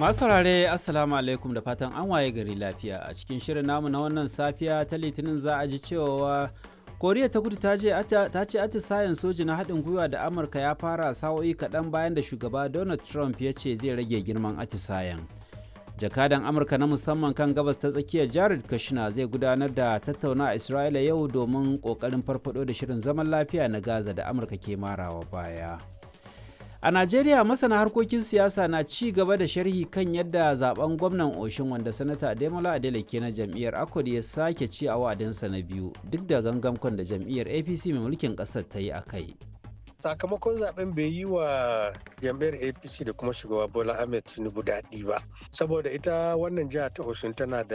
Masu saurare Assalamu alaikum da fatan an waye gari lafiya a cikin shirin namu na wannan safiya ta litinin za a ji cewa koriya ta kudu ta ce atisayen soji na haɗin gwiwa da amurka ya fara sa'o'i kaɗan bayan da shugaba donald trump ya ce zai rage girman atisayen jakadan amurka na musamman kan gabas ta tsakiyar jared kushner zai gudanar da tattauna a isra'ila yau domin ƙoƙarin farfado da shirin zaman lafiya na gaza da amurka ke marawa baya a najeriya masana harkokin siyasa na ci gaba da sharhi kan yadda zaben gwamnan oshin wanda sanata ademola adeleke na jam'iyyar akwad ya sake ci a wa'adinsa na biyu duk da gangamkon da jam'iyyar apc mai mulkin ƙasar ta yi a kai sakamakon zaben bai yi wa jam'iyyar apc da kuma shugaba bola ahmed tinubu daɗi ba saboda ita wannan jiha ta osun tana da